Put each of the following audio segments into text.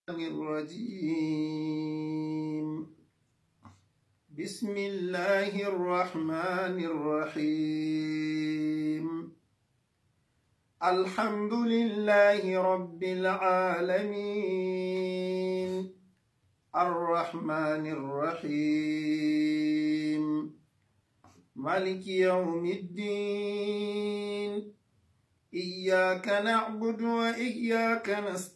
الرجيم بسم الله الرحمن الرحيم الحمد لله رب العالمين الرحمن الرحيم مالك يوم الدين إياك نعبد وإياك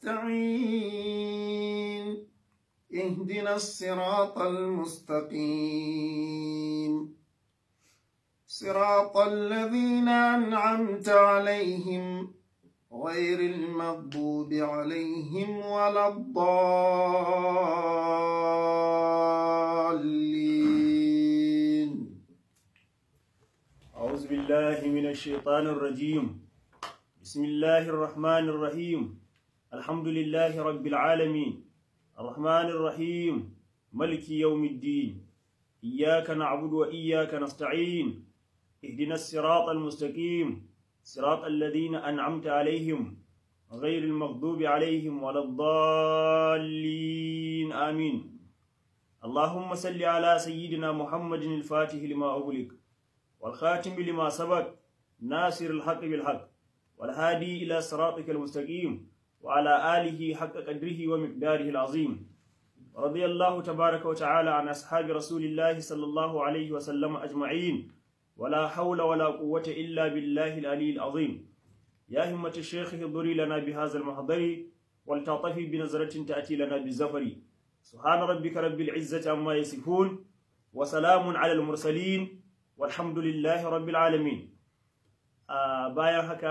نستعين اهدنا الصراط المستقيم صراط الذين أنعمت عليهم غير المغضوب عليهم ولا الضالين أعوذ بالله من الشيطان الرجيم بسم الله الرحمن الرحيم الحمد لله رب العالمين الرحمن الرحيم ملك يوم الدين إياك نعبد وإياك نستعين اهدنا الصراط المستقيم صراط الذين أنعمت عليهم غير المغضوب عليهم ولا الضالين آمين اللهم صل على سيدنا محمد الفاتح لما أغلق والخاتم لما سبق ناصر الحق بالحق والهادي إلى صراطك المستقيم وعلى آله حق قدره ومقداره العظيم رضي الله تبارك وتعالى عن أصحاب رسول الله صلى الله عليه وسلم أجمعين ولا حول ولا قوة إلا بالله العلي العظيم يا همة الشيخ احضري لنا بهذا المحضر ولتعطفي بنظرة تأتي لنا بالزفر سبحان ربك رب العزة عما يصفون وسلام على المرسلين والحمد لله رب العالمين bayan haka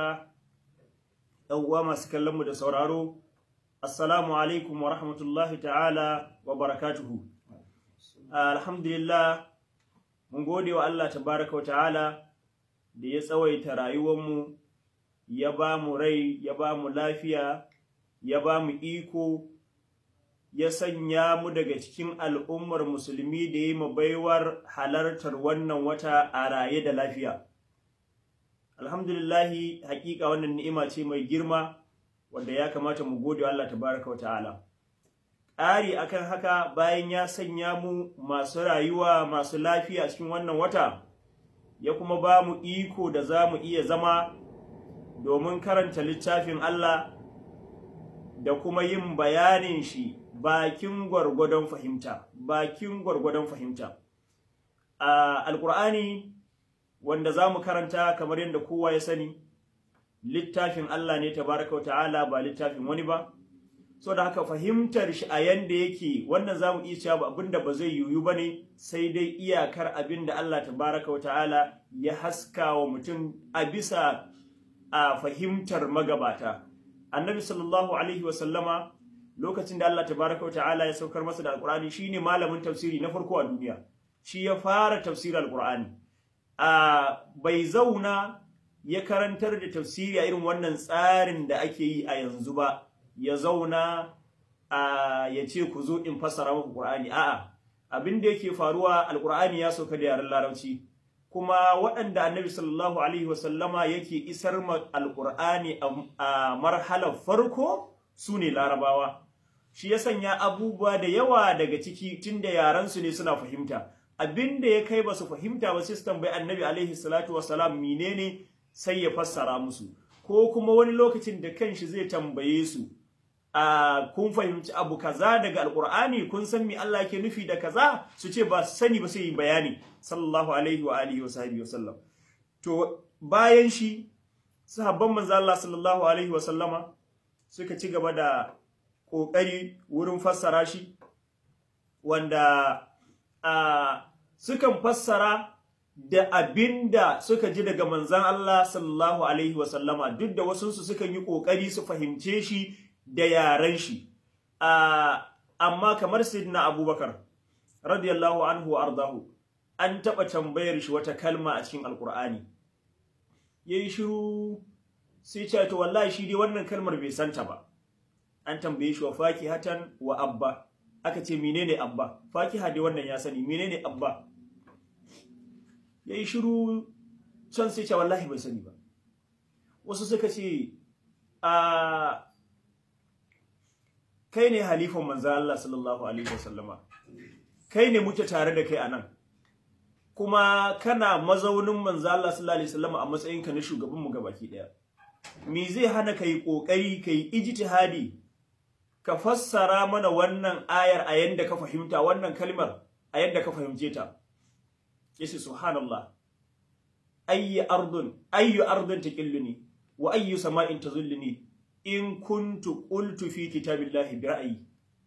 ɗan uwa masu kallon mu da sauraro assalamu alaikum wa rahmatullahi ta'ala wa barakatuhu alhamdulillah mun gode wa Allah tabaraka wa ta'ala da ya tsawaita rayuwarmu ya ba mu rai ya ba mu lafiya ya ba mu iko ya sanya mu daga cikin al'ummar musulmi da ya yi baiwar halartar wannan wata a raye da lafiya alhamdulillahi hakika wannan ni'ima ce mai girma wanda ya kamata mu gode wa Allah tabaraka wa ta'ala ƙari akan haka bayan ya sanya mu masu rayuwa masu lafiya a cikin wannan wata ya kuma ba mu iko da za mu iya zama domin karanta littafin Allah da kuma yin bayanin shi bakin gwargwadon fahimta bakin gwargwadon fahimta a alkur'ani wanda za mu karanta kamar yadda kowa ya sani littafin Allah ne tabaraka wa ta'ala ba littafin wani ba so da haka fahimtar shi a yanda yake wannan za mu iya cewa abinda ba zai yiwu ba ne sai dai iyakar abinda Allah tabaraka wa ta'ala ya haska wa mutum a bisa a fahimtar magabata annabi sallallahu alaihi wa sallama lokacin da Allah tabaraka wa ta'ala ya saukar masa da alqur'ani shine malamin tafsiri na farko a duniya shi ya fara tafsirin alqur'ani a bai zauna ya karantar da tafsiri a irin wannan tsarin da ake yi a yanzu ba ya zauna a ya ce ku zo in fassara muku Qur'ani a'a abin da yake faruwa alqur'ani ya sauka da yaren larabci kuma waɗanda annabi sallallahu alaihi wasallama yake isar ma alqur'ani a marhalar farko su ne larabawa shi ya sanya abubuwa da yawa daga ciki tunda yaran su ne suna fahimta abin da ya kai ba su fahimta ba sai su tambayi annabi alaihi salatu wassalam menene sai ya fassara musu ko kuma wani lokacin da kanshi zai tambaye su a kun fahimci abu kaza daga alqur'ani kun san me Allah yake nufi da kaza su ce ba sani ba sai yi bayani sallallahu alaihi wa alihi wa sahbihi wasallam to bayan shi sahabban manzo Allah sallallahu alaihi wa sallama suka ci gaba da kokari wurin fassara shi wanda a sukan fassara da abinda suka ji daga manzan Allah sallallahu alaihi wasallama duk da wasunsu sukan yi ƙoƙari su fahimce shi da yaren shi amma kamar sayyidina abubakar radiyallahu anhu wa ardahu an taɓa tambayar shi wata kalma a cikin alkur'ani yayi shiru sai ce to wallahi shi dai wannan kalmar bai santa ba an tambaye shi wa fakihatan wa abba aka ce menene abba fakiha dai wannan ya sani menene abba yayi shiru can sai ce wallahi bai sani ba wasu suka ce a kai ne halifan manzo Allah sallallahu alaihi wasallama kai ne muke tare da kai anan kuma kana mazaunin manzo Allah sallallahu alaihi wasallama a matsayinka na shugaban mu gabaki daya me zai hana kai kokari kai ijtihadi ka fassara mana wannan ayar a yanda ka fahimta wannan kalmar a yanda ka fahimce ta yace subhanallah ayyi ardun ayyu ardun taqilluni wa ayyu sama'in tazulluni in kuntu qultu fi kitabillahi bi ra'yi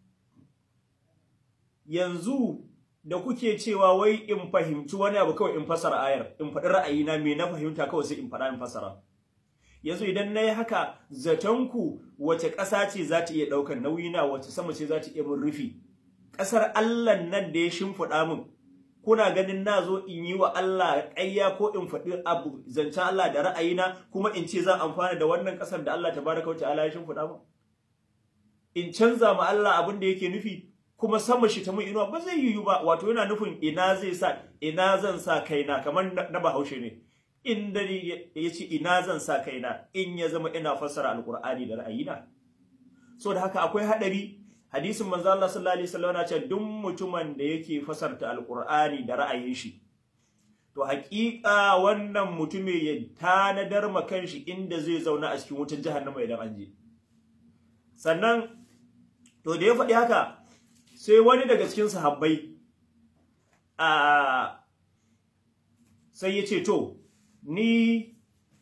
yanzu da kuke cewa wai in fahimci wani abu kawai in fassara ayar in faɗi ra'ayina me na fahimta kawai sai in faɗa in fassara yanzu idan na yi haka zatonku wace ƙasa ce za ta iya ɗaukar nauyina wace sama ce za ta iya mun rufi ƙasar Allah nan da ya shimfiɗa min kuna ganin na zo in yi wa Allah ƙayya ko in faɗi abu zancen Allah da ra'ayina kuma in ce zan amfana da wannan ƙasar da Allah tabaraka wa ta'ala ya shimfiɗa min in canza ma Allah abin da yake nufi kuma sama shi ta mun inuwa ba zai yiwu ba wato yana nufin ina zai sa ina zan sa kaina kamar na bahaushe ne in dare ya ce ina zan sa kaina in ya zama ina fassara alkur'ani da ra'ayina so da haka akwai hadari hadisin manzo Allah sallallahu alaihi wasallam yana cewa duk mutumin da yake fasarta alkur'ani da ra'ayin shi to haƙiƙa wannan mutume ya tanadar ma kanshi inda zai zauna a cikin wutar jahannama idan an je sannan to da ya faɗi haka sai wani daga cikin sahabbai a sai ya ce to ni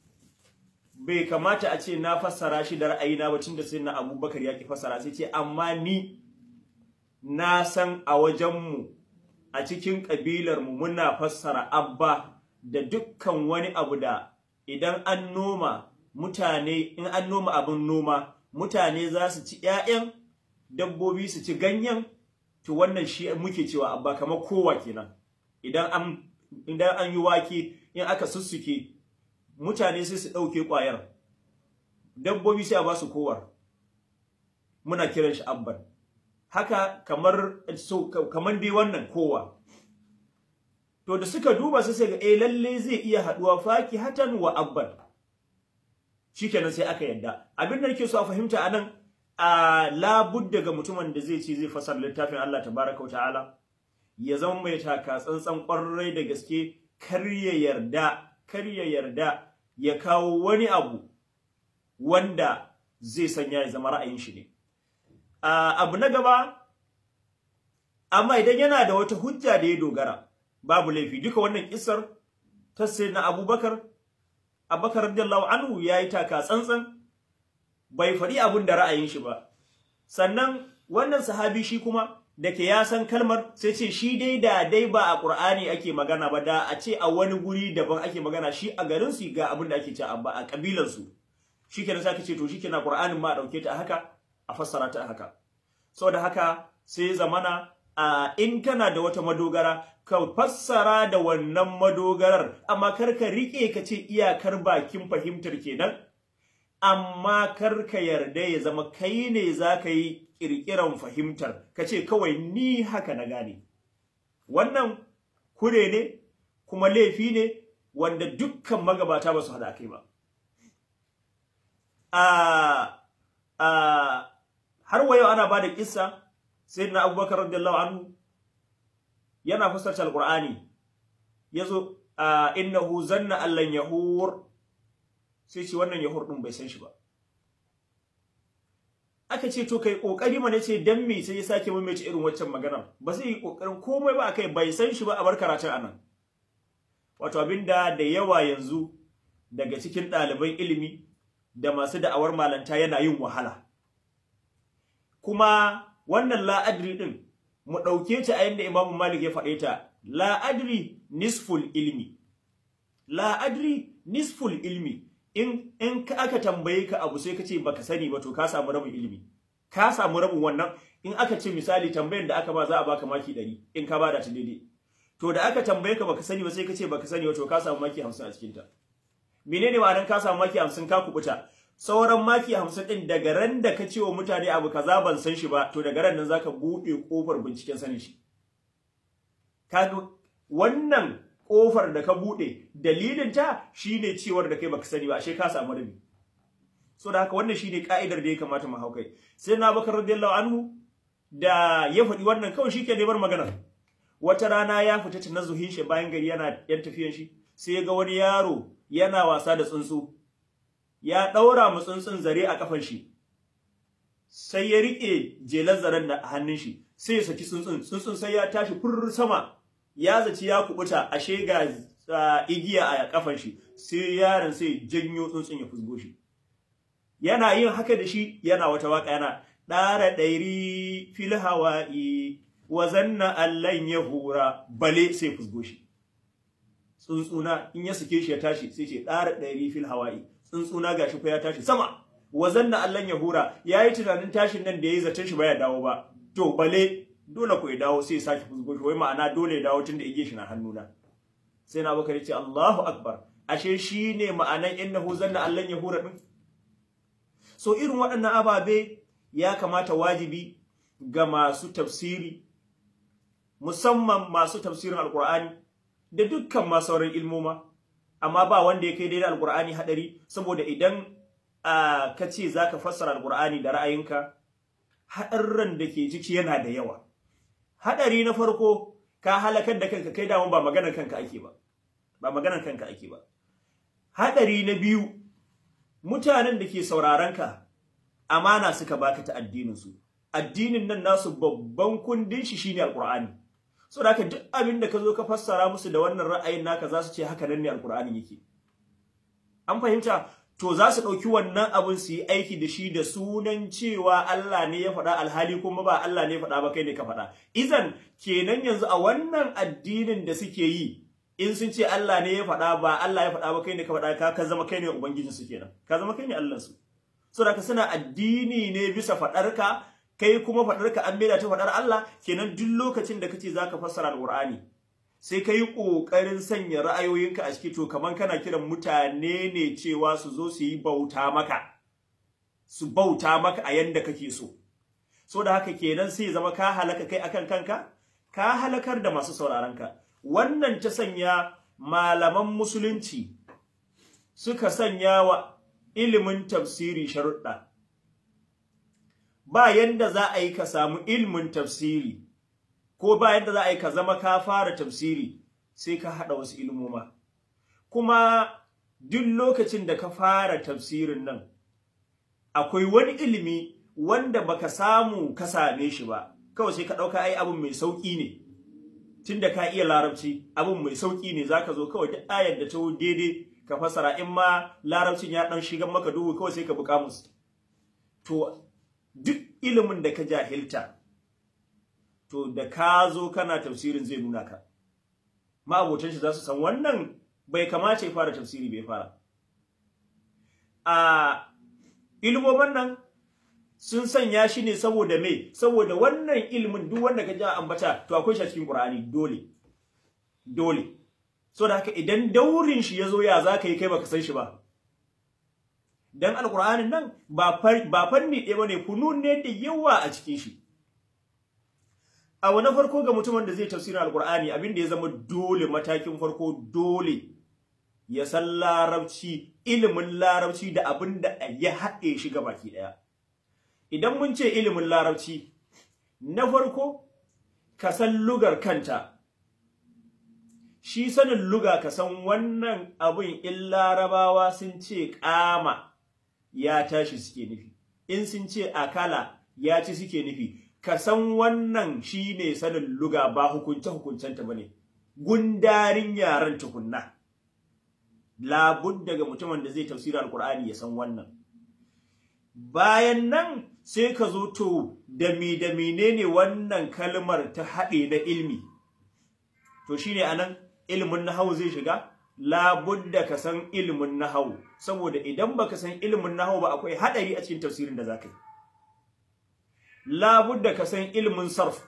bai kamata a ce na fassara shi da ra'ayina ba tunda sai na abubakar ya ki fassara sai ce amma ni na san a wajenmu a cikin ƙabilarmu muna fassara abba da dukkan wani abu da idan an noma mutane in an noma abin noma mutane za su ci 'ya'yan dabbobi su ci ganyen to wannan shi muke cewa abba kamar kowa kenan idan an idan an yi wake in aka sussuke mutane sai su ɗauke ƙwayar dabbobi sai a ba su kowar muna kiran shi abban haka kamar so kamar dai wannan kowa to da suka duba sai ga eh lalle zai iya haduwa faki hatan wa abban shikenan sai aka yadda abin da nake so a fahimta anan a labudda ga mutumin da zai ce zai fasar littafin Allah tabaraka wa ta'ala ya zama mai taka tsantsan kwarai da gaske kar ya yarda kar ya yarda ya kawo wani abu wanda zai sanya ya zama ra'ayin shi ne abu na gaba amma idan yana da wata hujja da ya dogara babu laifi duka wannan kisar ta na Abubakar Abubakar radiyallahu anhu yayi taka tsantsan bai faɗi abin da ra'ayin shi ba sannan wannan sahabi shi kuma da ke ya san kalmar sai ce shi dai da dai ba a Qur'ani ake magana ba da a ce a wani guri daban ake magana shi a garin su ga abin da ake ce a a kabilan su shikenan sai ce to shikenan Qur'anin ma dauke ta haka a fassara ta haka saboda haka sai zamana a in kana da wata madogara ka fassara da wannan madogarar amma kar ka rike ka ce iyakar bakin fahimtar kenan amma kar ka yarda ya zama kai ne za ka yi ƙirƙiran fahimtar ka ce kawai ni haka na gane wannan kure ne kuma laifi ne wanda dukkan magabata ba su haɗa kai ba har wayo ana ba da ƙissa sai na abubakar radiyallahu anhu yana fuskarci alƙur'ani ya zo innahu zanna allan yahur sai ce wannan yahur ɗin bai san shi ba aka ce to kai kokari mana ce dan me sai ya sake maimaita irin waccan magana ba zai yi kokarin komai ba akai bai san shi ba a bar karatun anan wato abinda da yawa yanzu daga cikin ɗaliban ilimi da masu da'awar malanta yana yin wahala kuma wannan la'adri din mu ɗauke ta a yadda Imam Malik ya faɗe ta la'adri nisful ilmi la'adri nisful ilmi in in aka tambaye ka abu sai ka ce baka sani ba to ka samu rabin ilimi ka samu rabin wannan in aka ce misali tambayar da aka ba za a baka maki 100 in ka bada ta daidai to da aka tambaye ka baka sani ba sai ka ce baka sani ba to ka samu maki 50 a cikin ta menene ma'anar ka samu maki 50 ka kubuta sauran maki 50 din daga ran da ka ce wa mutane abu kaza ban san shi ba to daga ran nan zaka bude kofar binciken sanin shi kaga wannan kofar da ka bude dalilin ta shine cewar da kai baka sani ba ashe ka samu rabi so da haka wannan shine ka'idar da ya kamata mu haukai sai na bakar radiyallahu anhu da ya faɗi wannan kawai shi ke neman maganar wata rana ya fita tanazzuhin shi bayan gari yana yan tafiyan shi sai ya ga wani yaro yana wasa da tsuntsu ya ɗaura mu tsuntsun zare a kafan shi sai ya riƙe jelar zaren da hannun shi sai ya saki tsuntsun tsuntsun sai ya tashi furr sama ya zaci ya kubuta ashe ga igiya a kafan shi sai yaron sai janyo tsuntsun ya fusgo shi yana yin haka da shi yana wata waka yana ɗara ɗairi fil hawa'i wa zanna allan ya hura bale sai fusgo shi tsuntsuna in ya sake shi ya tashi sai ce ɗara ɗairi fil hawa'i tsuntsuna gashi ko ya tashi sama wa zanna allan ya hura yayi tunanin tashin nan da yayi zaton shi baya dawo ba to bale dole ko ya dawo sai ya sake fusgo shi wai ma'ana dole ya dawo tunda ige shi na hannuna sai na bakar ce Allahu akbar ashe shine ma'anan innahu zanna allan ya hura din so irin waɗannan ababe ya kamata wajibi ga masu tafsiri musamman masu tafsirin alkur'ani da dukkan masu sauran ilmoma amma ba wanda ya kai daidai alkur'ani hadari saboda idan ka ce za ka fassara alkur'ani da ra'ayinka haɗarran da ke ciki yana da yawa haɗari na farko ka halakar da kanka kai daman ba maganar kanka ake ba ba maganar kanka ake ba haɗari na biyu mutanen da ke sauraron ka amana suka baka ta addinin su addinin nan nasu babban kundin shi shine alqur'ani so da duk abin da ka zo ka fassara musu da wannan ra'ayin naka za su ce haka nan ne alqur'ani yake an fahimta to za su ɗauki wannan abin su yi aiki da shi da sunan cewa Allah ne ya faɗa alhali kuma ba Allah ne ya faɗa ba kai ne ka faɗa izan kenan yanzu a wannan addinin da suke yi in sun ce Allah ne ya faɗa ba Allah ya faɗa ba kai ne ka faɗa ka ka zama kai ne ubangijin su kenan ka zama kai ne Allah su saboda ka suna addini ne bisa faɗarka kai kuma faɗarka an maida ta faɗar Allah kenan duk lokacin da kace zaka fassara alqur'ani sai kai kokarin sanya ra'ayoyinka a ciki to kaman kana kiran mutane ne cewa su zo su yi bauta maka su bauta maka a yanda kake so so da haka kenan sai zama ka halaka kai akan kanka ka halakar da masu sauraron ka wannan ta sanya malaman musulunci suka sanya wa ilimin tafsiri sharuɗa ba yanda za a yi ka samu ilimin tafsiri ko ba yanda za a yi ka zama ka fara tafsiri sai ka haɗa wasu ilmoma kuma duk lokacin da ka fara tafsirin nan akwai wani ilimi wanda baka samu ka same shi ba kawai sai ka ɗauka ai abin mai sauƙi ne tunda ka iya larabci abin mai sauƙi ne zaka zo kawai duk ayar da ta daidai ka fasara in ma larabcin ya ɗan shigan maka duhu kawai sai ka bi kamus to duk ilimin da ka jahilta to da ka zo kana tafsirin zai nuna ka ma'abotan shi za su san wannan bai kamace ya fara tafsiri bai fara a ilmomin nan sun sanya shi ne saboda me saboda wannan ilimin duk wanda ka ji ambata to akwai shi a cikin Qur'ani dole dole so da haka idan daurin shi yazo ya zaka yi kai baka san shi ba dan alqur'anin nan ba ba fanni ɗaya bane funun ne da yawa a cikin shi a wani farko ga mutumin da zai tafsirin alqur'ani abin da ya zama dole matakin farko dole ya san larabci ilimin larabci da abin da ya haɗe shi baki ɗaya idan mun ce ilimin larabci na farko ka san lugar kanta shi sanin luga ka san wannan abin in larabawa sun ce kama ya tashi suke nufi in sun ce akala ya ci suke nufi ka san wannan shine sanin luga ba hukunce hukuncenta bane gundarin yaran tukunna labud daga mutumin da zai tafsira alqur'ani ya san wannan bayan nan sai ka zo to da mi da menene wannan kalmar ta haɗe na ilmi to shine anan ilimin nahwu zai shiga labudda ka san ilimin nahwu saboda idan baka san ilimin nahwu ba akwai hadari a cikin tafsirin da zaka yi labudda ka san ilimin sarf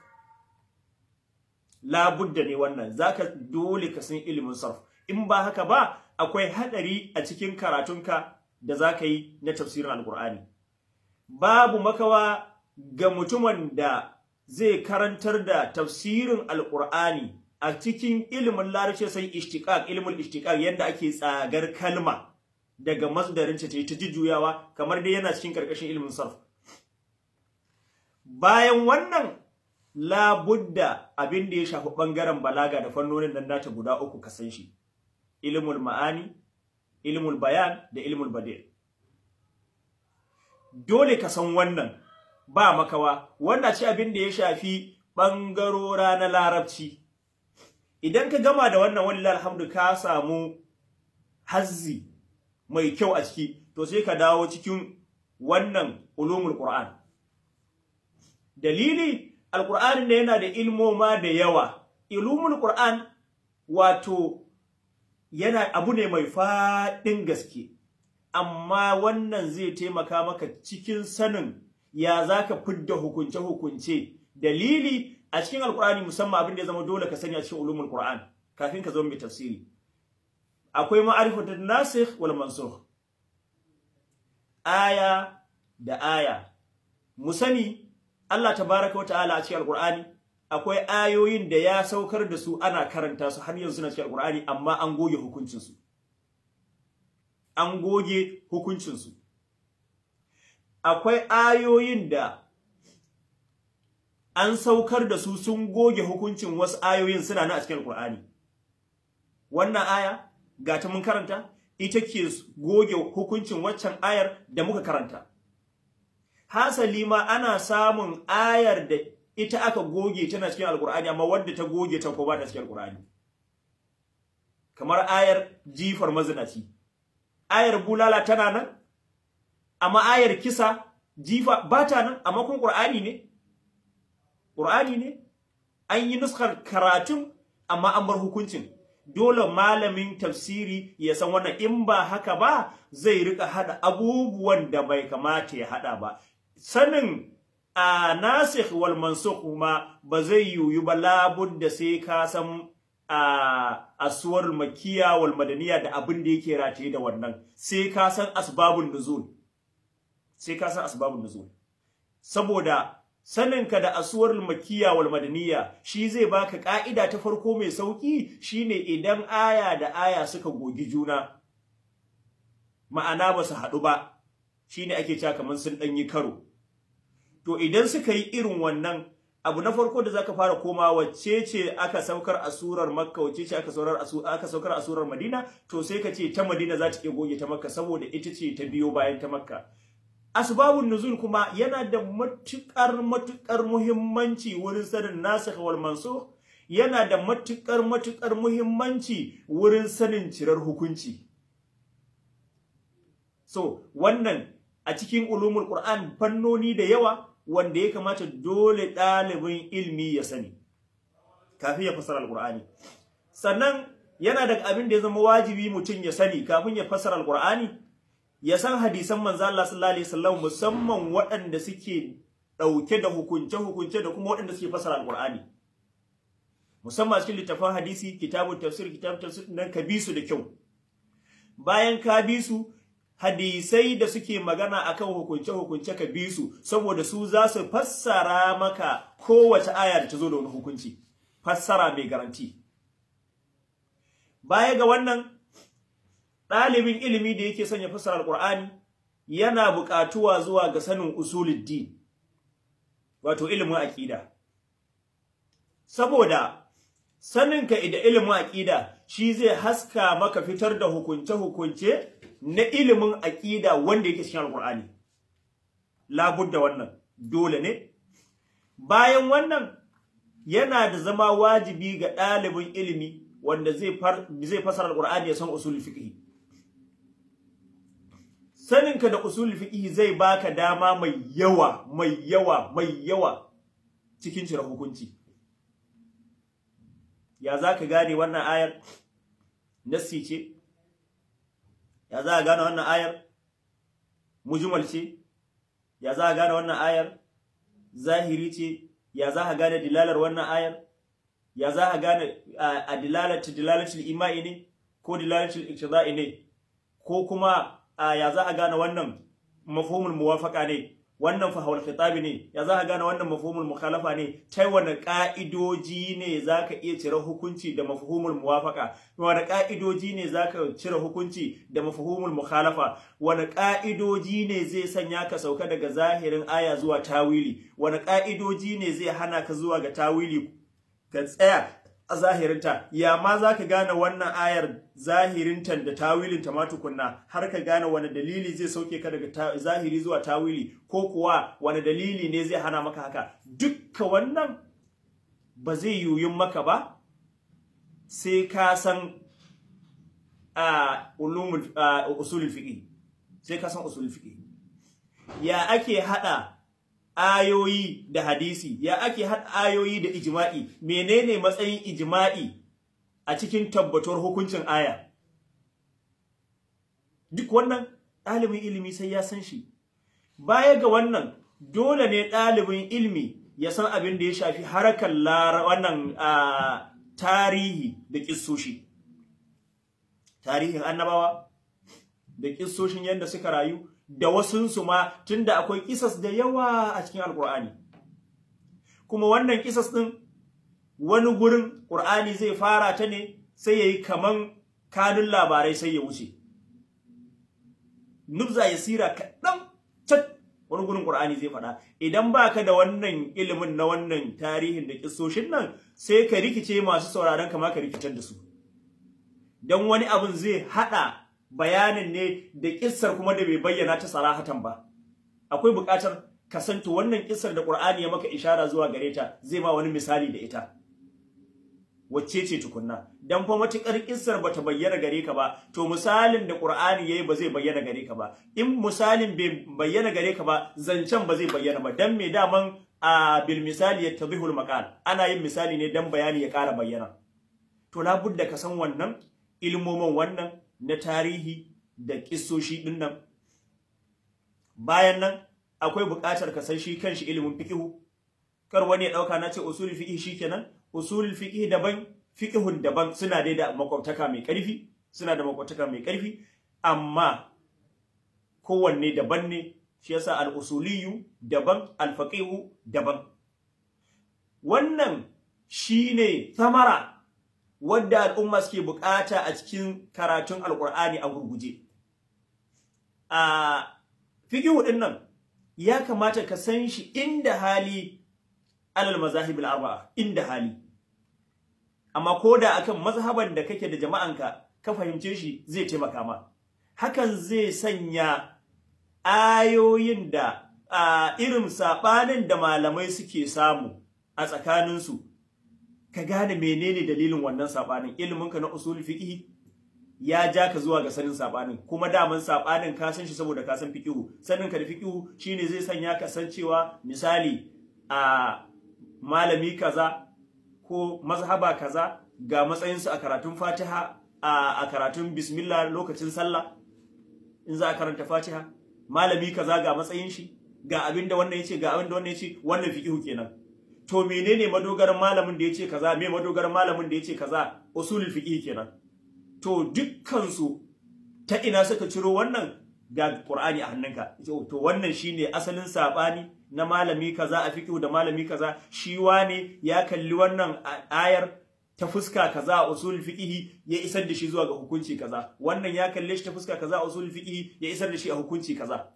labudda ne wannan zaka dole ka san ilimin sarf in ba haka ba akwai hadari a cikin karatunka da zaka yi na tafsirin alqur'ani babu makawa ga mutumin da zai karantar da tafsirin alqur'ani a cikin ilimin larabci sai ishtiqaq ilimin ishtiqaq yanda ake tsagar kalma daga masdarinta ta yi ta jujjuyawa kamar dai yana cikin karkashin ilimin sarf bayan wannan labudda abin da ya shafi bangaren balaga da fannonin nan nata guda uku ka san shi ilmul ma'ani ilmul bayan da ilmul badi dole ka san wannan ba makawa wanda ce abin da ya shafi bangarora na larabci idan ka gama da wannan wallahi alhamdu ka samu hazzi mai kyau a ciki to sai ka dawo cikin wannan ulumul qur'an dalili alqur'ani ne yana da ilmoma da yawa ilumul qur'an wato yana abu ne mai faɗin gaske amma wannan zai taimaka maka cikin sanin ya zaka fidda hukunce hukunce dalili a cikin alqur'ani musamman abin da ya zama dole ka sani a cikin ulumul qur'an kafin ka zama mai tafsiri akwai ma'arifatun nasikh wal mansukh aya da aya mu sani Allah tabaraka wa ta'ala a cikin alqur'ani akwai ayoyin da ya saukar da su ana karanta su har yanzu na cikin alqur'ani amma an goge hukuncin su an goge hukuncin su akwai ayoyin da an saukar da su sun goge hukuncin wasu ayoyin suna nan a cikin alqur'ani wannan aya ga ta mun karanta ita ke goge hukuncin waccan ayar da muka karanta hasali ma ana samun ayar da ita aka goge tana cikin alkur'ani amma wadda ta goge ta ko ba ta cikin alkur'ani kamar ayar jifar mazinaci ayar bulala tana nan amma ayar kisa jifa ba ta nan amma kun qur'ani ne qur'ani ne an yi nuskar karatun amma an bar hukuncin dole malamin tafsiri ya san wannan in ba haka ba zai rika hada abubuwan da bai kamata ya hada ba sanin a nasikh wal mansukh ma ba zai yiwu ba labudda sai ka san a aswar makiya wal madaniya da abin da yake rataye da wannan sai ka san asbabun nuzul sai ka san asbabun nuzul saboda saninka da asuwar makiya wal madaniya shi zai baka ka'ida ta farko mai sauki shine idan aya da aya suka gogi juna ma'ana ba su haɗu ba shine ake cewa kamar sun ɗan yi karo to idan suka yi irin wannan abu na farko da zaka fara koma wacce ce aka saukar a surar makka wacce ce aka saukar aka saukar a surar madina to sai ka ce ta madina za ta iya goge ta makka saboda ita ce ta biyo bayan ta makka asbabun nuzul kuma yana da matukar matukar muhimmanci wurin sanin nasikh wal mansukh yana da matukar matukar muhimmanci wurin sanin cirar hukunci so wannan a cikin ulumul qur'an fannoni da yawa wanda ya kamata dole ɗalibin ilmi ya sani kafin ya fasara alqur'ani sannan yana da abin da ya zama wajibi mutum ya sani kafin ya fasara alqur'ani ya san hadisan manzo Allah sallallahu alaihi wasallam musamman waɗanda suke ɗauke da hukunce-hukunce da kuma waɗanda suke fasara alqur'ani musamman cikin littafin hadisi kitabun tafsir kitabun tafsir nan ka bi su da kyau bayan ka bi su hadisai da suke magana akan hukunce-hukunce ka bi su saboda su za su fassara maka kowace aya da ta zo da wani hukunci fassara mai garanti baya ga wannan ɗalibin ilimi da yake son ya fassara alƙur'ani yana buƙatuwa zuwa ga sanin usuluddin wato ilimin aƙida saboda saninka da ilimin aƙida shi zai haska maka fitar da hukunce-hukunce na ilimin aƙida wanda yake cikin alƙur'ani labudda wannan dole ne bayan wannan yana da zama wajibi ga ɗalibin ilimi wanda zai fasara alƙur'ani ya san usul fiqh saninka da usul fiqh zai baka dama mai yawa mai yawa mai yawa cikin cire hukunci ya zaka gane wannan ayar nassi ce ya za ka gane wannan ayar mujmal ce ya za ka gane wannan ayar zahiri ce ya za ka gane dilalar wannan ayar ya za ka gane a dilalatu dilalatul imai ne ko dilalatul iqtida'i ne ko kuma ya za a gane wannan mafhumul muwafaqa ne wannan fa hawal khitabi ne ya za ka gane wannan mafhumul mukhalafa ne ta wani ka'idoji ne za ka iya cire hukunci da mafhumul muwafaqa wani ka'idoji ne za ka cire hukunci da mafhumul mukhalafa wani ka'idoji ne zai sanya ka sauka daga zahirin aya zuwa tawili wani ka'idoji ne zai hana ka zuwa ga tawili ka tsaya a zahirinta ya ma za ka gane wannan ayar zahirinta da tawilinta ma tukunna har ka gane wani dalili zai sauke ka daga zahiri zuwa tawili ko kuwa wani dalili ne zai hana maka haka dukka wannan ba zai yiwuyin maka ba sai ka san ulumul usulul fiqh sai ka san usulul fiqh ya ake hada ayoyi da hadisi ya ake haɗa ayoyi da ijma'i menene matsayin ijma'i a cikin tabbatuwar hukuncin aya duk wannan ɗalibin ilimi sai ya san shi baya ga wannan dole ne ɗalibin ilimi ya san abin da ya shafi harakar wannan tarihi da ƙissoshi tarihin annabawa da ƙissoshin yadda suka rayu da wasunsu ma tunda akwai kisas da yawa a cikin alkur'ani kuma wannan kisas din wani gurin qur'ani zai fara ta ne sai yayi kaman kanun labarai sai ya wuce nubza yasira kadan cat wani gurin qur'ani zai faɗa idan baka da wannan ilimin na wannan tarihin da kissoshin nan sai ka rikice masu sauraron kama ka rikitar da su dan wani abun zai hada bayanin ne da kissar kuma da bai bayyana ta sarahatan ba akwai buƙatar kasanta wannan kissar da Qur'ani ya maka ishara zuwa gare ta zai ma wani misali da ita wacce ce tukunna dan fa matukar kissar bata bayyana gare ka ba to misalin da Qur'ani yayi ba zai bayyana gare ka ba in misalin bai bayyana gare ka ba zancen ba zai bayyana ba dan me daman a bil misali yattadhihul maqal ana yin misali ne dan bayani ya ƙara bayyana to labudda ka san wannan ilmomin wannan na tarihi da kissoshi din nan bayan nan akwai buƙatar ka san shi kanshi ilimin fiqhu kar wani ya dauka na ce usulul fiqh shikenan usulul fiqh daban fiqhun daban suna dai da makwabtaka mai ƙarfi suna da makwabtaka mai ƙarfi amma kowanne daban ne shi yasa al-usuliyyu daban al-faqihu daban wannan shine samara wadda al'umma suke bukata a cikin karatun alkur'ani a gurguje a fiqhu din nan ya kamata ka san shi inda hali alal mazahib arba'a inda hali amma koda akan mazhaban da kake da jama'anka ka fahimce shi zai taimaka ma hakan zai sanya ayoyin da a irin sabanin da malamai suke samu a tsakaninsu ka gane menene dalilin wannan sabanin iliminka na usul fiqh ya ja ka zuwa ga sanin sabanin kuma daman sabanin ka san shi saboda ka san fiqh sanin ka da fiqh shine zai sanya ka san cewa misali a malami kaza ko mazhaba kaza ga matsayinsu a karatun Fatiha a karatun bismillah lokacin sallah in za a karanta Fatiha malami kaza ga matsayin shi ga abinda wannan yace ga abinda wannan yace wannan fiqh kenan to menene madogaran malamin da yace kaza me madogaran malamin da yace kaza usulul fiqh kenan to dukkan su ta ina suka ciro wannan ga Qur'ani a hannunka to wannan shine asalin sabani na malami kaza a fiqh da malami kaza shi wane ya kalli wannan ayar ta fuska kaza a usul fiqh ya isar da shi zuwa ga hukunci kaza wannan ya kalle shi ta fuska kaza a usul fiqh ya isar da shi a hukunci kaza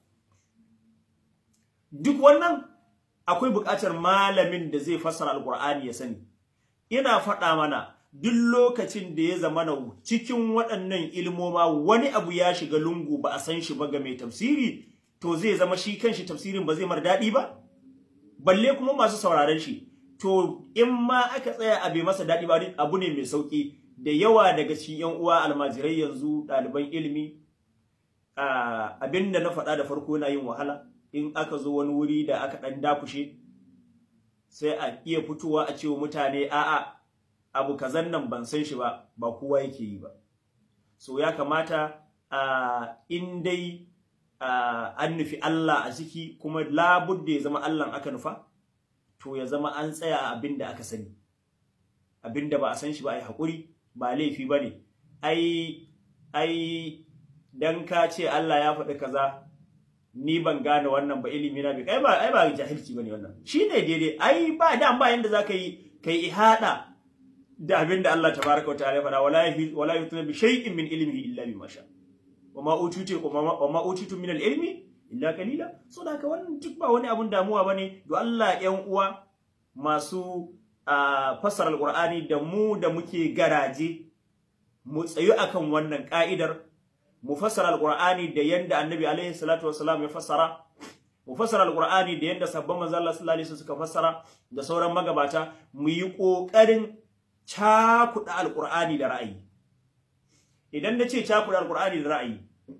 duk wannan akwai buƙatar malamin da zai fassara alqur'ani ya sani ina faɗa mana duk lokacin da ya zama na cikin waɗannan ilmoma wani abu ya shiga lungu ba a san shi ba ga mai tafsiri to zai zama shi kanshi tafsirin ba zai mar daɗi ba balle kuma masu sauraron shi to in ma aka tsaya a bai masa daɗi ba abu ne mai sauƙi da yawa daga cikin yan uwa almajirai yanzu ɗaliban ilimi abin da na faɗa da farko na yin wahala in aka zo wani wuri da aka ɗan dakushe sai a iya fitowa a cewa mutane a'a abu kazan nan ban san shi ba ba kowa yake yi ba so ya kamata in dai an nufi Allah a ciki kuma labudda ya zama Allah aka nufa to ya zama an tsaya a abin da aka sani abin da ba a san shi ba ai haƙuri ba laifi ba ne ai ai dan ka ce Allah ya faɗi kaza ni ban gane wannan ba ilimi na bai ai ba ai ba jahilci bane wannan shine daidai ai ba da ba yanda zaka yi kai ihada da abin da Allah tabaraka wa ta'ala ya faɗa wala yahi wala yutuna bi shay'in min ilmihi illa bima sha wa ma utitu wa ma utitu min al-ilmi illa qalila so da haka wannan duk ba wani abun damuwa bane do Allah ƴan uwa masu fassara alqur'ani da mu da muke garaje mu tsayu akan wannan ka'idar mu fassara alqur'ani da yanda annabi alaihi salatu wassalam ya fassara mu fassara alqur'ani da yanda sabban manzo Allah sallallahu alaihi wasallam suka fassara da sauran magabata mu yi kokarin cakuɗa alqur'ani da ra'ayi idan nace cakuɗa alqur'ani da ra'ayi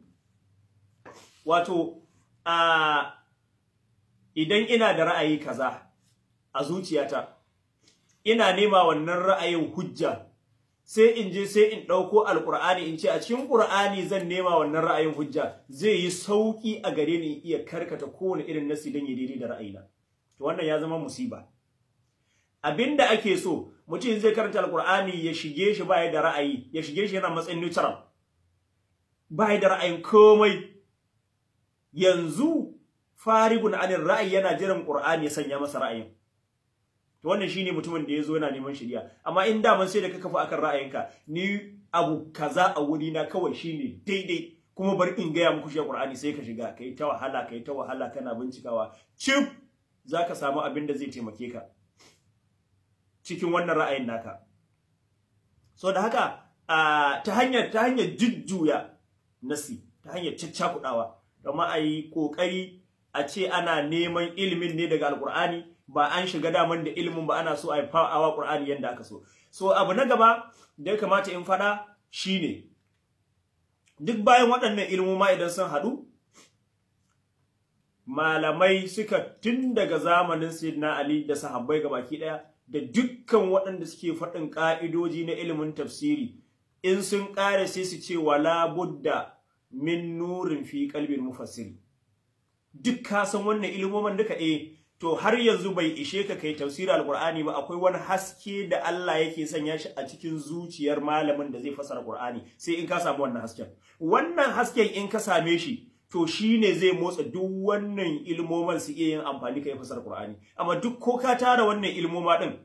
wato a idan ina da ra'ayi kaza a zuciyata ina nema wannan ra'ayin hujja sai in je sai in ɗauko alƙur'ani in ce a cikin ƙur'ani zan nema wannan ra'ayin hujja zai yi sauƙi a gare ni iya karkata kowane irin nasi don ya daidai da ra'ayina to wannan ya zama musiba abinda ake so mutum zai karanta alƙur'ani ya shige shi baya da ra'ayi ya shige shi yana matsayin neutral baya da ra'ayin komai yanzu farigun anir ra'ayi yana jiran ƙur'ani ya sanya masa ra'ayin to wannan shine mutumin da yazo yana neman shari'a amma in da man sai da ka kafa akan ra'ayinka ni abu kaza a wuri na kawai shine daidai kuma bar in gaya muku shi Qur'ani sai ka shiga kai ta wahala kai ta wahala kana bincikawa cip zaka samu abin da zai taimake ka cikin wannan ra'ayin naka so da haka ta hanyar ta hanyar jujjuya nasi ta hanyar caccakudawa kuma ayi kokari a ce ana neman ilimin ne daga alqur'ani ba an shiga daman da ilimin ba ana so a yi awa Qur'ani yanda aka so so abu na gaba da ya kamata in fada shine duk bayan waɗannan ilmoma idan sun haɗu malamai suka tun daga zamanin Sayyidina Ali da sahabbai gabaki ɗaya da dukkan waɗanda suke faɗin ƙa'idoji na ilimin tafsiri in sun ƙare sai su ce wala budda min nurin fi qalbil mufassiri duk ka san wannan ilmoman duka eh to har yanzu bai ishe ka kai tafsiri alqur'ani ba akwai wani haske da Allah yake sanya shi a cikin zuciyar malamin da zai fasara qur'ani sai in ka samu wannan hasken wannan hasken in ka same shi to shine zai motsa duk wannan ilmoman su iya yin amfani kai fasara qur'ani amma duk ko ka tara wannan ilmoma din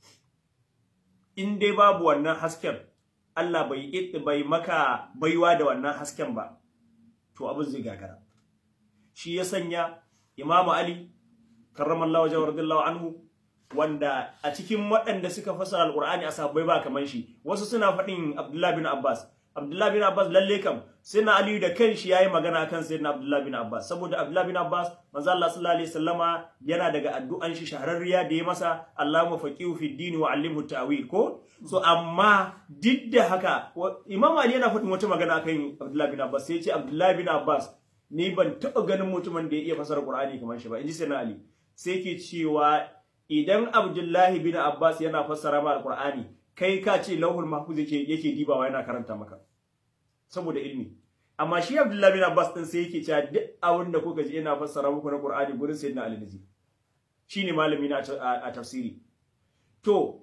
in dai babu wannan hasken Allah bai bai maka baiwa da wannan hasken ba to abin zai gagara shi ya sanya Imam Ali karramallahu wajhahu radiyallahu anhu wanda a cikin waɗanda suka fasara alqur'ani a sahabbai ba kaman shi wasu suna faɗin Abdullah bin Abbas Abdullah bin Abbas lalle kam na Ali da kanshi yayi magana kan sayyidina Abdullah bin Abbas saboda Abdullah bin Abbas manzo Allah sallallahu alaihi wasallama yana daga addu'an shi shahararriya da ya masa Allahumma faqihu fid din wa 'allimhu ta'wil ko so amma duk da haka Imam Ali yana faɗin wata magana kan Abdullah bin Abbas sai ya ce Abdullah bin Abbas ni ban taɓa ganin mutumin da ya iya fasara Qur'ani kamar shi ba inji sayyidina Ali sai ke cewa idan Abdullahi bin Abbas yana fassara ma Al-Qur'ani kai ka ce lauhul mahfuz yake yake dibawa yana karanta maka saboda ilmi amma shi Abdullahi bin Abbas din sai yake cewa duk abin da kuka ji yana fassara muku na Qur'ani gurin sayyidina Ali naji shine malami na a tafsiri to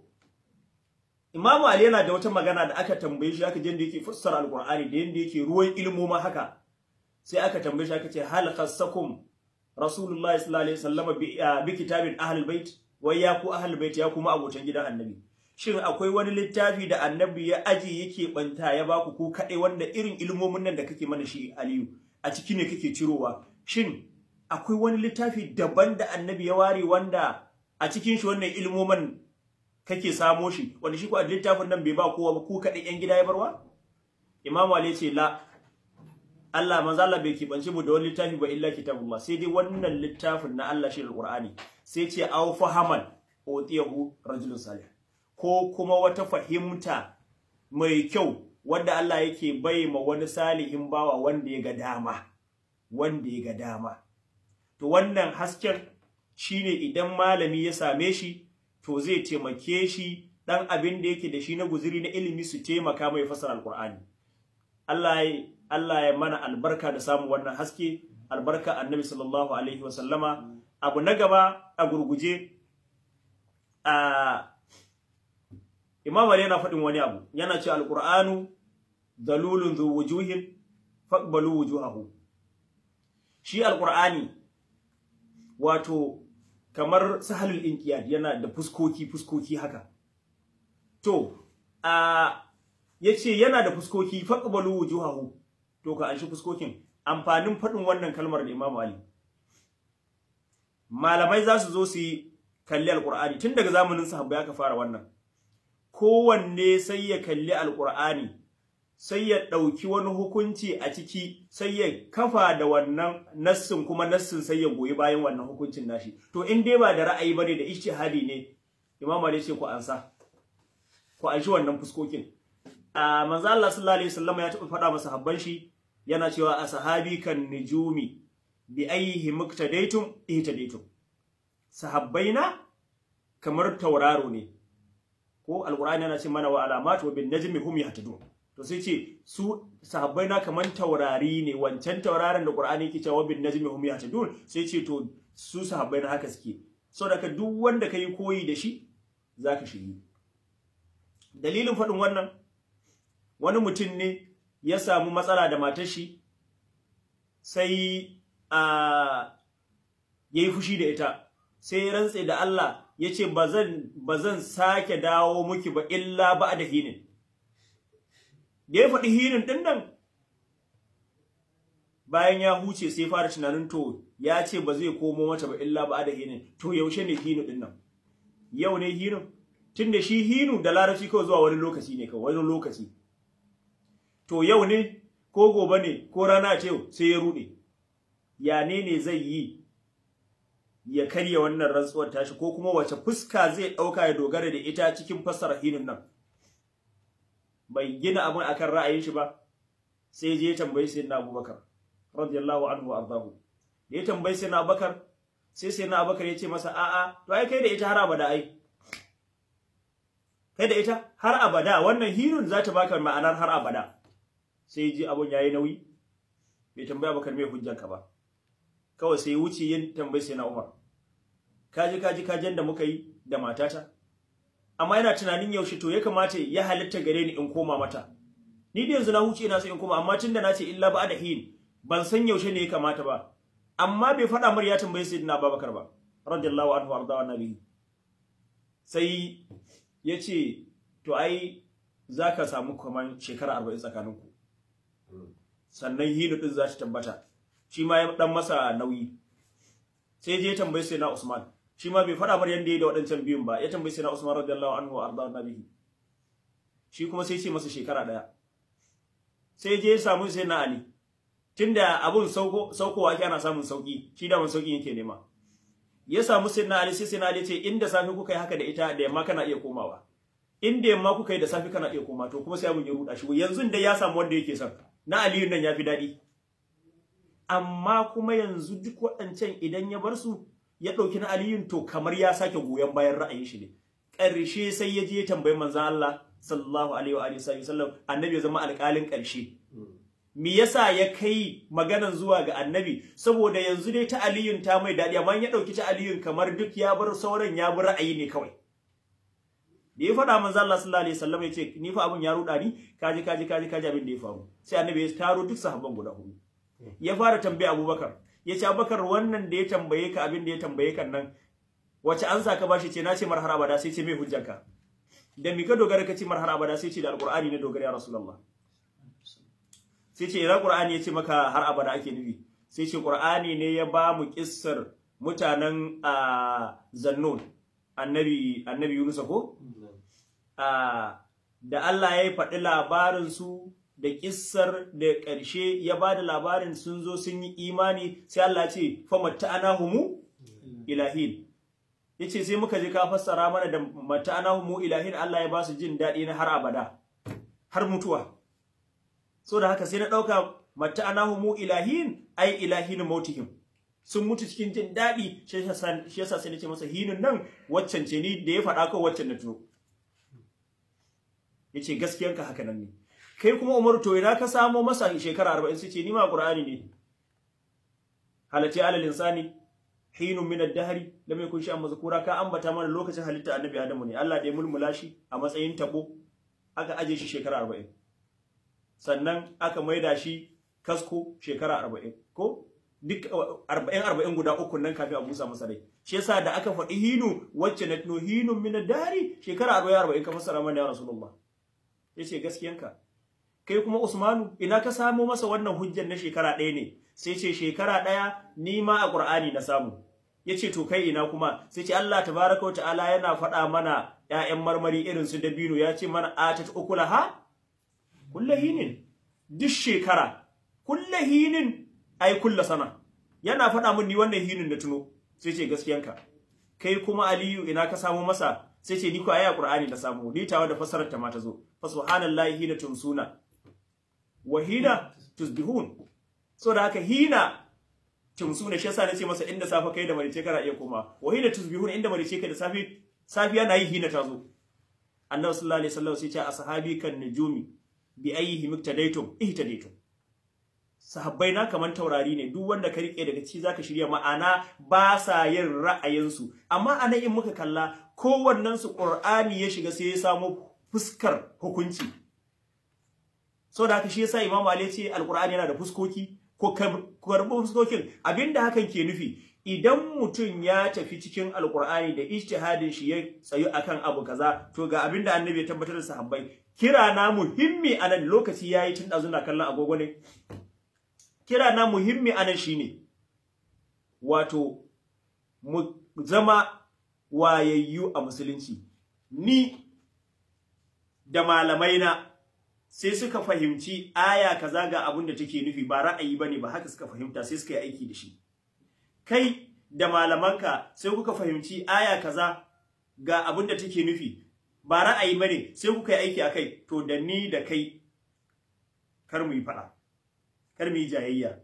Imam Ali yana da wata magana da aka tambaye shi aka je da yake fassara Al-Qur'ani da yanda yake ruwan ilmoma haka sai aka tambaye shi aka ce hal khassakum Rasulullahi sallallahu alaihi wasallam bi kitabin ahlul bait wai ya ku ahlul bait ya kuma abotan gidan annabi shin akwai wani littafi da annabi ya aje yake banta ya baku ku kadai wanda irin ilmomin nan da kake mana shi Aliyu a ciki ne kake cirowa shin akwai wani littafi daban da annabi ya ware wanda a cikin shi wannan ilmomin kake samo shi wanda shi ko a littafin nan bai ba kowa ba ku kadai yan gida ya barwa Imam Ali ce la Allah manzo Allah bai kibance mu da wani littafi ba illa kitabullah sai dai wannan littafin na Allah shi alqur'ani sai ce aw fahaman utiyahu rajulun salih ko kuma wata fahimta mai kyau wanda Allah yake bai ma wani salihin bawa wanda ya ga dama wanda ya ga dama to wannan hasken shine idan malami ya same shi to zai taimake shi dan abin da yake da shi na guzuri na ilimi su taimaka mai fasara alqur'ani Allah ya Allah ya mana albarka da samun wannan haske albarka annabi sallallahu alaihi wasallama abu na gaba a gurguje a Imam Ali yana faɗin wani abu yana ce alqur'anu dalulun zu wujuhin faqbalu wujuhahu shi alqur'ani wato kamar sahalul inqiyad yana da fuskoki fuskoki haka to a yace yana da fuskoki faqbalu wujuhahu to ka anshi fuskokin amfanin fadin wannan kalmar da Imam Ali malamai za su zo su yi kalli alqur'ani tun daga zamanin sahabbai aka fara wannan kowanne sai ya kalli alqur'ani sai ya ɗauki wani hukunci a ciki sai ya kafa da wannan nassin kuma nassin sai ya goyi bayan wannan hukuncin nashi to in dai ba da ra'ayi bane da ijtihadi ne imam Ali ce ku ansa ku anshi wannan fuskokin a manzo Allah sallallahu alaihi wasallam ya taɓa faɗa masa habban shi yana cewa ashabi kan nujumi bi ayyihi muktadaitum ihtadaitum sahabbaina kamar tauraro ne ko alqur'ani yana ce mana wa alamatu bin najmi hum yahtadun to sai ce su sahabbai na kaman taurari ne wancan tauraron da Qur'ani yake cewa bin najmi hum yahtadun sai ce to su sahabbai na haka suke saboda duk wanda kai koyi da shi zaka shiri dalilin faɗin wannan wani mutum ne ya samu matsala da matar shi sai a yayi fushi da ita sai ya rantse da Allah yace bazan bazan sake dawo miki ba illa ba da hinin da ya faɗi hinin ɗin nan bayan ya huce sai fara tunanin to ya ce ba zai komo mata ba illa ba da hinin to yaushe ne hinu ɗin nan yau ne hinu tun da shi hinu da larabci kawai zuwa wani lokaci ne kawai wani lokaci to yau ne ko gobe ne ko rana ce sai ya ruɗe ya ne ne zai yi ya karya wannan rantsuwar tashi ko kuma wace fuska zai ɗauka ya dogara da ita cikin fassara hinin nan bai gina abin akan ra'ayin shi ba sai je tambayi sayyidina Abubakar radiyallahu anhu wa ardahu da ya tambayi sayyidina Abubakar sai sayyidina Abubakar ya ce masa a'a to ai kai da ita har abada ai kai da ita har abada wannan hirun za ta baka ma'anar har abada sai ji abun yayi nauyi bai tambaya Abubakar me hujjanka ba kawai sai wuce yin tambayi sayyidina Umar kaji kaji kajin da muka yi da matata amma yana tunanin yaushe to ya kamata ya halitta gare ni in koma mata ni da yanzu na huce ina so in koma amma tunda na ce illa ba da hin ban san yaushe ne ya kamata ba amma bai faɗa mar ya tambaye sayyidina Abubakar ba radiyallahu anhu arda wa nabi sai yace to ai zaka samu kaman shekara 40 tsakaninku sannan hinu din za ta tabbata shi ma ya dan masa nauyi sai je tambaye sayyidina Usman shi ma bai faɗa mar yanda yayi da waɗancan biyun ba ya tambayi sai na Usman radiyallahu anhu arda nabihi shi kuma sai ce masa shekara daya sai je ya samu sai na Ali tunda abun sauko saukowa ake ana samun sauki shi da mun sauki yake nema ya samu sai na Ali sai sai na Ali ce inda safi kuka yi haka da ita da yamma kana iya komawa inda yamma kuka yi da safi kana iya koma to kuma sai abun ya ruda shi yanzu da ya samu wanda yake son na Ali nan yafi dadi amma kuma yanzu duk waɗancan idan ya bar su ya ɗauki na aliyun to kamar ya sake goyon bayan ra'ayin shi ne ƙarshe sai ya je tambayi manzon Allah sallallahu alaihi wa alihi wasallam annabi ya zama alƙalin ƙarshe me yasa ya kai maganan zuwa ga annabi saboda yanzu dai ta aliyun ta mai daɗi amma ya ɗauki ta aliyun kamar duk ya bar sauran ya bi ra'ayi ne kawai da ya faɗa manzo Allah sallallahu alaihi wasallam ya ce ni fa abun ya ruɗa ni kaji kaji kaji kaji abin da ya faru sai annabi ya taro duk sahabban guda hudu ya fara tambaya Abubakar ya ce Abubakar wannan da ya tambaye ka abin da ya tambaye kan nan wace ansa ka bashi ce na ce mar har abada sai ce me hujjanka da mi ka dogara ka ce mar har abada sai ce da alqur'ani ne dogara ya rasulullah sai ce ira qur'ani ya ce maka har abada ake nufi sai ce qur'ani ne ya ba mu kissar mutanen zannun annabi annabi Yunus ko da Allah ya yi faɗi labarin su da kissar da ƙarshe ya ba da labarin sun zo sun yi imani sai Allah ce fa matta'anahumu ilahin yace sai muka je ka fassara mana da matta'anahumu ilahin Allah ya ba su jin daɗi na har abada har mutuwa so da haka sai na ɗauka matta'anahumu ilahin ai ilahin mautihim sun mutu cikin jin daɗi shi yasa sai nace masa hinun nan waccan ce ni da ya faɗa ko waccan na tuno yace gaskiyanka haka nan ne kai kuma Umar to ina ka samo masa shekara 40 sai ce ni ma Qur'ani ne halati alal insani hinun min ad-dahri lam yakun shay'an mazkura ka ambata mana lokacin halitta annabi Adamu ne Allah da ya mulmula shi a matsayin tabo aka aje shi shekara 40 sannan aka maida shi kasko shekara 40 ko duk arba'in arba'in guda uku nan kafin a busa masa rai shi yasa da aka faɗi hinu wacce na tuno hinun min dari shekara arba'in arba'in ka fassara mana ya rasulullah yace gaskiyanka kai kuma usmanu ina ka samo masa wannan hujjar na shekara ɗaya ne sai ce shekara ɗaya ni ma a qur'ani na samu yace to kai ina kuma sai ce Allah tabaraka ta'ala yana faɗa mana ƴaƴan marmari irin su dabino ya ce mana atat ukulaha kullahinin duk shekara kullahinin ai kulla sana yana faɗa min ni wannan hinin da tuno sai ce gaskiyanka kai kuma aliyu ina ka samu masa sai ce ni ko aya qur'ani da samu ni tawa da fasarar ta ma ta zo fa subhanallahi hina tumsuna wa hina tusbihun so da haka hina tumsuna shi yasa nace masa inda safa kai da marice kana iya koma wa hina tusbihun inda marice kai da safi safiya na yi hina ta zo annabi sallallahu alaihi wasallam sai ce ashabi kan nujumi bi ayyihi miktadaitum ihtadaitum sahabbai na kaman taurari ne duk wanda ka rike daga ci zaka shirya ma'ana ba sa yin ra'ayinsu amma anan in muka kalla kowannen su qur'ani ya shiga sai ya samu fuskar hukunci so da haka shi yasa imamu ali ce alqur'ani yana da fuskoki ko karɓi fuskokin abinda hakan ke nufi idan mutum ya tafi cikin alqur'ani da ijtihadin shi ya tsayu akan abu kaza to ga abinda annabi ya tabbatar da sahabbai kira na muhimmi anan lokaci yayi tun dazuna kallon agogo ne kira na muhimmi anan shine wato mu zama wayayyu a musulunci ni da malamai na sai suka fahimci aya kaza ga abin da take nufi ba ra'ayi bane ba haka suka fahimta sai suka yi aiki da shi kai da malamanka sai kuka fahimci aya kaza ga abin da take nufi ba ra'ayi bane sai kuka yi aiki akai to da ni da kai kar mu yi fada kar mu yi jayayya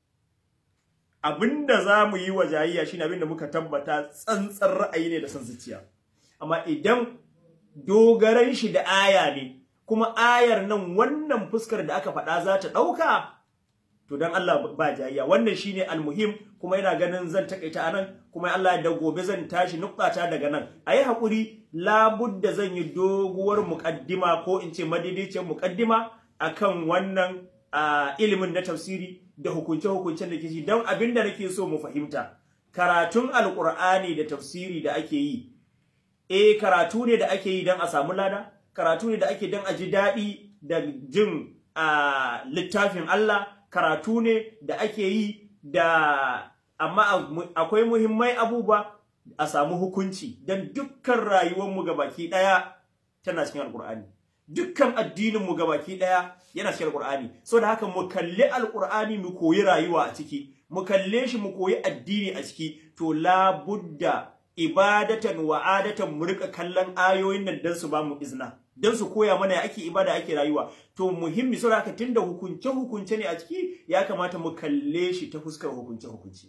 abinda za mu yi wa jayayya shine abinda muka tabbata tsantsar ra'ayi ne da san zuciya amma idan dogaran shi da aya ne kuma ayar nan wannan fuskar da aka faɗa za ta ɗauka to dan Allah ba jayayya wannan shine almuhim kuma ina ganin zan takaita anan kuma Allah da gobe zan tashi nuktata daga nan ayi hakuri labudda zan yi doguwar muqaddima ko in ce madidicin muqaddima akan wannan uh, ilimin na tafsiri da hukunce-hukuncen da ke shi don abin da nake so mu fahimta karatun alkur'ani da tafsiri da ake yi eh karatu ne da ake yi don a samu lada karatu ne da ake don a ji daɗi da jin uh, littafin Allah karatu ne da ake yi da amma akwai muhimmai abubuwa a samu hukunci don dukkan rayuwarmu gabaki ɗaya tana cikin alkur'ani dukkan addininmu gabaki daya yana cikin alqur'ani so da haka mu kalli alqur'ani mu koyi rayuwa a ciki mu kalle shi mu koyi addini a ciki to la budda ibadatan wa adatan mu rika kallon ayoyin nan dan su ba mu izna dan su koya mana ya ake ibada ake rayuwa to muhimmi so da haka tunda hukunce hukunce ne a ciki ya kamata mu kalle shi ta fuskar hukunce hukunce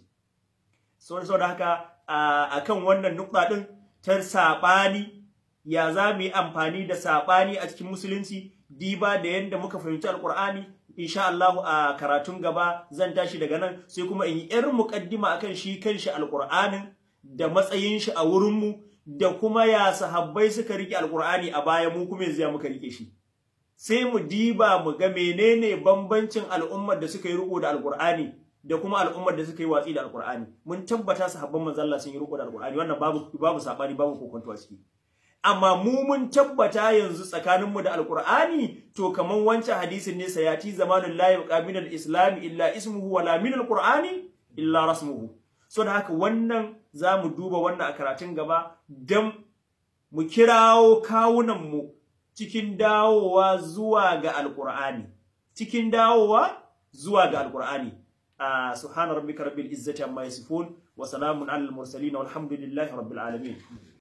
so so da haka akan wannan nukta din ta sabani ya za mu yi amfani da saɓani a cikin musulunci diba da yadda muka fahimci alƙur'ani insha Allah a karatun gaba zan tashi daga nan sai kuma in yi yar muƙaddima akan shi kanshi alƙur'anin da matsayin shi a wurin mu da kuma ya sahabbai suka rike alƙur'ani a baya mu kuma yanzu ya muka rike shi sai mu diba mu ga menene bambancin al'ummar da suka yi riko da alƙur'ani da kuma al'ummar da suka yi watsi da alƙur'ani mun tabbata sahabban manzon Allah sun yi riko da alƙur'ani wannan babu babu sabani babu kokonto a ciki amma mu mun tabbata yanzu tsakaninmu da alkur'ani to kaman wancan hadisin ne sayati zamanul la yabqa min al-islam illa ismuhu wala min al-qur'ani illa rasmuhu so da haka wannan zamu duba wannan a karatun gaba dan mu kirawo kawunan mu cikin dawowa zuwa ga alkur'ani cikin dawowa zuwa ga alkur'ani subhana rabbika rabbil izzati amma yasifun wa salamun alal mursalin walhamdulillahi rabbil alamin